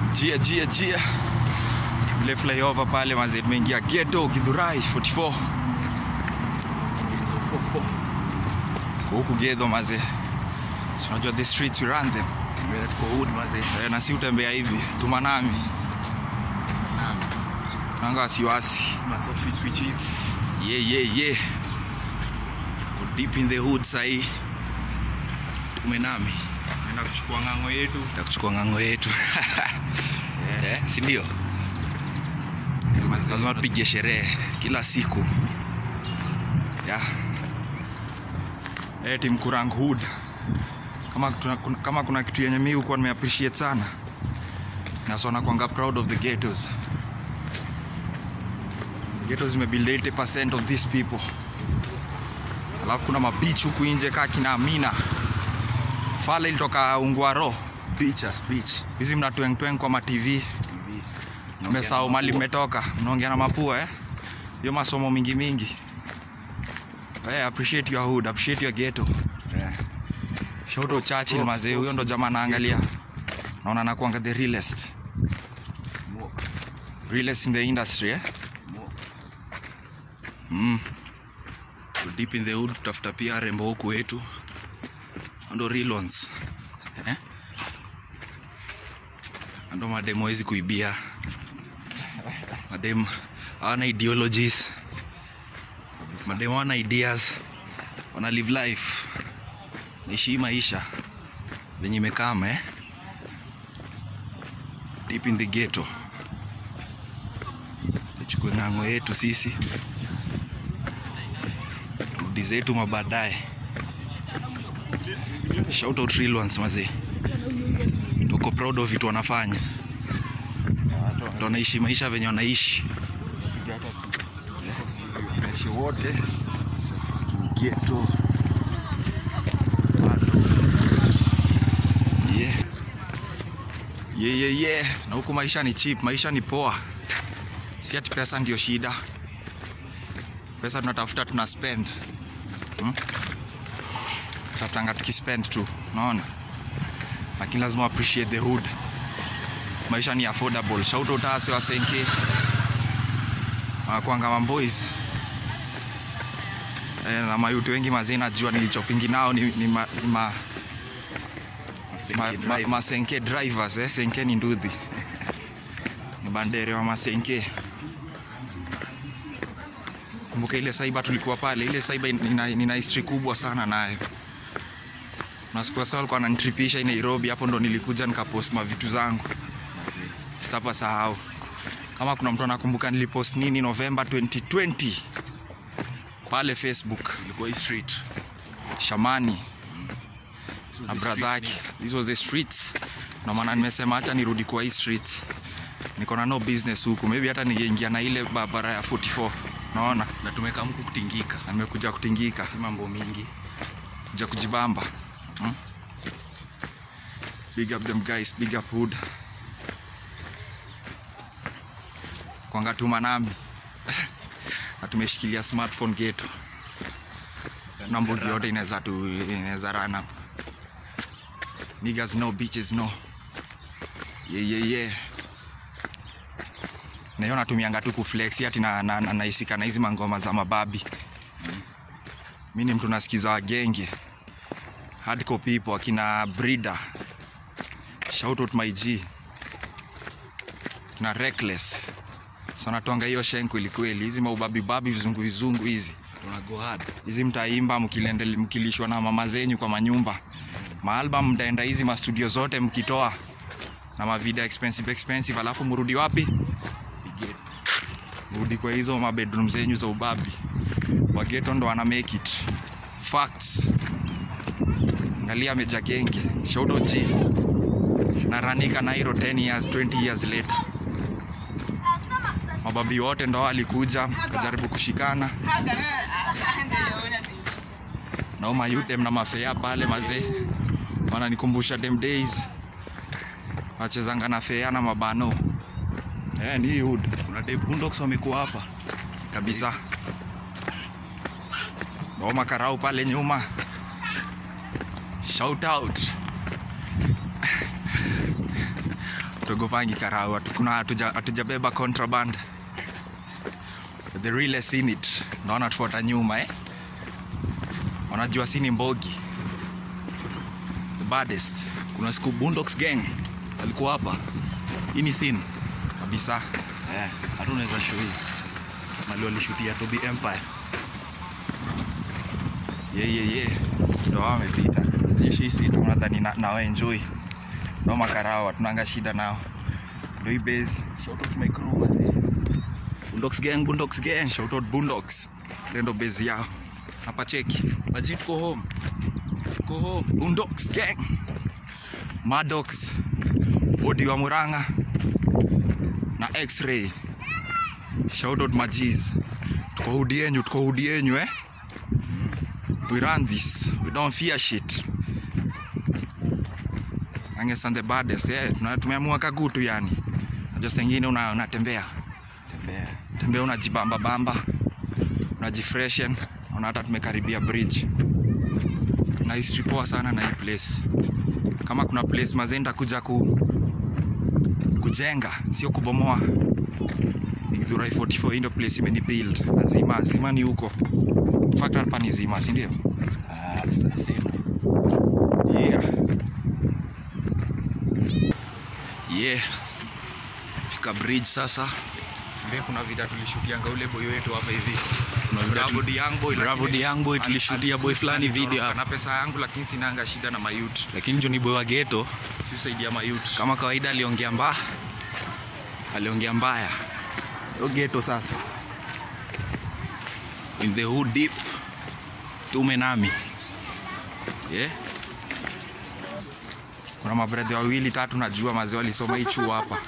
jia jia jia ile flyover pale mazee tumeingia ghetto Githurai 44 Ghetto 44 Kwa huku gedho mazee Si unajua the streets we run them Mbele tuko hood mazee. Eh, na si utembea hivi tumanami Naam. nanga wasiwasi Maso switch switch hivi. yeah, yeah, yeah. Go deep in the hood sahi tumenami naenda kuchukua ng'ang'o yetu Nataka kuchukua ng'ango yetu. Eh, si ndio? lazima tupige sherehe kila siku yeah. hey, team Kurang Hood kama, tuna, kun- kama kuna kitu yenye mi hukuwa nimeappreciate sana nasona kwanga proud of the ghettos ghettos zimebuild 80% of these people alafu kuna mabich huku nje kaa kina Amina Fale ilitoka Ungwaro Beaches, beach. hizi mnatwengtweng kwa matv TV. Mmesahau mali mmetoka, mnaongea na mapua eh? Hiyo masomo mingi mingi. Hey, appreciate your hood, appreciate your ghetto. Yeah. Shout out Churchill Props, mazee, huyo props. ndo jamaa naangalia. Naona anakuanga the realest. More, Realest in the industry eh? more. Mm. Go deep in the hood tutafuta pia rembo huku wetu. Ndo real ones. Eh? Ndo mademo hawezi kuibia. Mademo hawana ideologies. Mademo hawana ideas. Wana live life. Naishi hii maisha venye imekama eh? Deep in the ghetto. Tuchukue ng'ang'o yetu sisi rudi zetu mabadaye. Shout out real ones mazee, tuko proud of vitu wanafanya, Watu wanaishi maisha venye wanaishi Wanaishi wote ghetto. Yeah. Yeah, yeah, yeah. Na huku maisha ni cheap, maisha ni poa, si ati pesa ndio shida. Pesa tunatafuta tuna spend hmm? Tafutanga tukispend tu, unaona, lakini lazima appreciate the hood. Maisha ni affordable. Shout out ase wa Senke wanakuanga mamboys eh, na mayuti wengi mazee, najua nilichopingi nao ni, ni ma, ni ma, ma, ma, masenke drivers eh, senke ni nduthi ni bandere wa masenke kumbuka ile saiba tulikuwa pale ile saiba nina, nina history kubwa sana nayo nasikia sawa alikuwa ananitripisha Nairobi hapo ndo nilikuja nikapost mavitu zangu sitapa sahau kama kuna mtu anakumbuka nilipost nini November 2020 pale Facebook Ilikuwa hii street. Shamani This was na the brother street yake this was the streets ndio maana nimesema acha nirudi kwa hii street niko na no business huku maybe hata ningeingia na ile barabara ya 44 naona name. Na tumeka mku kutingika. na nimekuja kutingika Si mambo mingi. kuja kujibamba hmm? big up them guys big up hood kwanga tuma nami na tumeshikilia smartphone getu na mbugi yote inaweza tu inaweza run up niggas no bitches no yeah yeah yeah na hiyo natumianga tu kuflex ati na, na, na, naisika na hizi mangoma za mababi mi ni mtu nasikiza wagenge hardcore people akina breeder shout out my g na reckless sanatwanga hiyo shen kweli kweli hizi maubabibabi vizungu vizungu hizi Tuna go hard. hizi mtaimba mkilende- mkilishwa na mama zenyu kwa manyumba maalbum mtaenda hizi mastudio zote mkitoa na mavida expensive expensive alafu mrudi wapi Big mrudi kwa hizo mabedroom zenyu za ubabi wageto ndo wana make it facts angalia meja genge shout out G na ranika nairo 10 years 20 years later mababi wote ndo walikuja kajaribu kushikana na mayudem na mafea pale mazee wananikumbusha dem days wachezanga na fea na mabano eh, ni hii hood Kuna Dave Boondocks wamekuwa hapa. kabisa Noma karau pale nyuma shout out tugopangi karau Hatu- kuna hatuja- hatujabeba contraband the realest in it naona tufuata nyuma eh? wanajua sini mbogi the baddest kuna siku Boondocks gang alikuwa hapa hii ni scene kabisa eh hata unaweza show hii mali walishutia Toby Empire ye ye ye ndo hao wamepita jeshisi nadhani na, na enjoy ndo makarao tunanga shida nao ndo hii base shout out my crew mazee Boondocks gang Boondocks gang shout out Boondocks ile ndo base yao hapa cheki maji tuko home Go home. Boondocks gang. Maddox. Odi wa Muranga. Na X-ray. Shout out Majiz. Tuko hudi yenyu, tuko hudi yenyu eh. We run this. We don't fear shit. Anges and the baddest. Yeah, tuna- tumeamua kagutu yani. Najua sengine una unatembea. tembea Tembea unajibamba bamba. Unajifreshen. Unaona hata tumekaribia bridge na history poa sana na hii place. Kama kuna place mazenda kuja ku, kujenga sio kubomoa. Ni Githurai 44 hii ndio place imeni build. Lazima zima ni huko. In fact hapa ni zima, si ndio? ah sasa Yeah. yeah fika bridge sasa Mbele kuna vida tulishutianga ule boy wetu hapa hivi. Kuna vida Bravo tuli- the young boy. Bravo lakini the young boy, ali- tulishutia boy fulani video hapa. Na pesa yangu lakini sinanga shida na mayut. lakini Johnny Boy wa ghetto Si usaidia mayut. kama kawaida aliongea mbaya aliongea mbaya yo ghetto sasa in the hood deep tume nami yeah Kuna mabrethe wawili tatu najua mazee walisoma hii chuo hapa.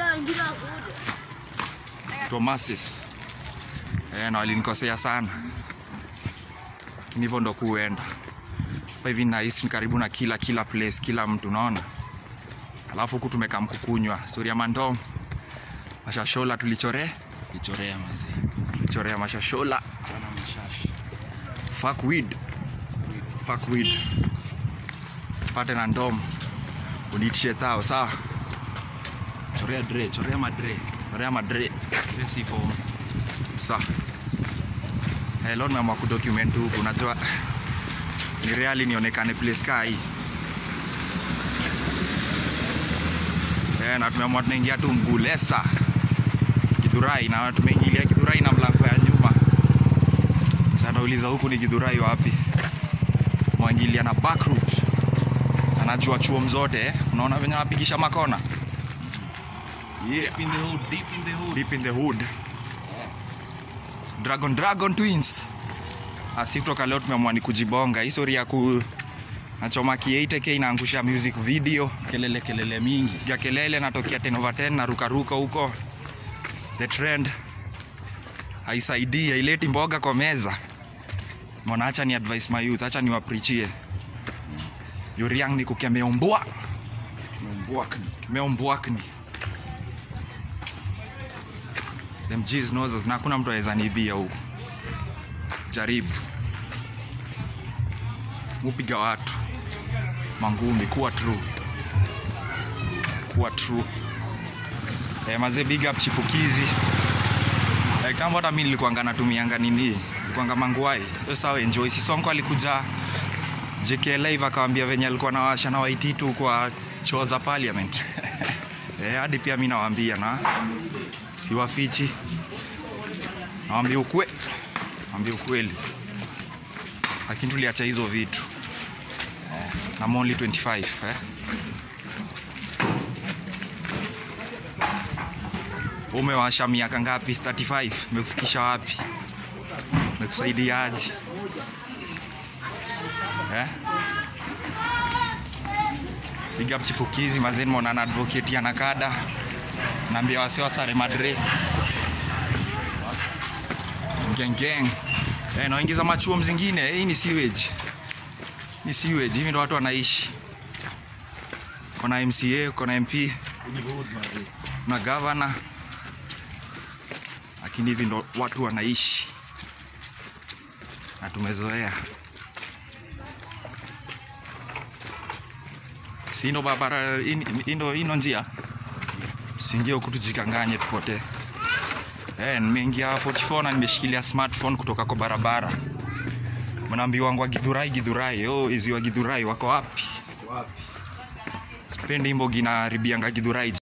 Tomasis. Eh, na walinikosea sana. Lakini hivyo ndo kuenda. Hapa hivi nahisi ni karibu na kila kila place, kila mtu naona. Alafu huku tumekaa mkukunywa. Suria mandom. Mashashola tulichore, lichorea mazee tulichorea mashashola. sana mshashi Fuck weed. Fuck weed. Pate na ndom. Uniitishe tao, sawa? chorea dre chorea madre Chorea madre. dre si form Sa. Eh, leo nimeamua kudocument huku. Unajua ni reali nionekane place kaa hii. Eh, na tumeamua tunaingia tu Mgulesa Githurai na tumeingilia Githurai na mlango ya nyuma. Sasa nauliza huku ni Githurai wapi? Mwangilia na back route. Anajua chuo zote eh. Unaona venye anapigisha makona. Yeah. deep in the hood deep in the hood deep in the hood dragon dragon twins asi kutoka leo tumeamua ni kujibonga hii story ya ku nachoma ki8k inaangusha music video kelele kelele mingi piga kelele natokea 10 over 10 na rukaruka huko the trend haisaidii haileti mboga kwa meza mona acha ni advice my youth acha niwaprichie yuriang ni kukemeombwa meombwakni them G's knows us na hakuna mtu aweza nibia huku jaribu mupiga watu mangumi kuwa true kuwa true eh, mazee big up chipukizi eh, kama hata mi nilikuanga natumianga nini nilikuanga manguai Hiyo sawa enjoy sisonko alikuja JK live akawambia venye alikuwa nawasha na waititu kwa choo za parliament eh, hadi pia mi nawaambia na siwafichi nawambia ukwe nawambia ukweli lakini tuliacha hizo vitu eh, na I'm only 25 eh. umewasha miaka ngapi 35 mekufikisha wapi mekusaidiaje eh? big up chipukizi mazeni monana advocate ya nakada naambia wase wasare madre gengeng eh, naingiza machuo mzingine eh, hii ni sewage ni sewage hivi ndo watu wanaishi kona mca kona mp na gavana lakini hivi ndo watu wanaishi na tumezoea si ndo barabara hii- hii ndo hii ndo njia tusiingie huku tujikanganye tupotee. Eh, nimeingia 44 na nimeshikilia smartphone kutoka kwa barabara. Mnaambiwa wangu wa Githurai Githurai. Oh, hizi wa Githurai wako wapi? Wapi? Sipendi imbo ginaribianga Githurai.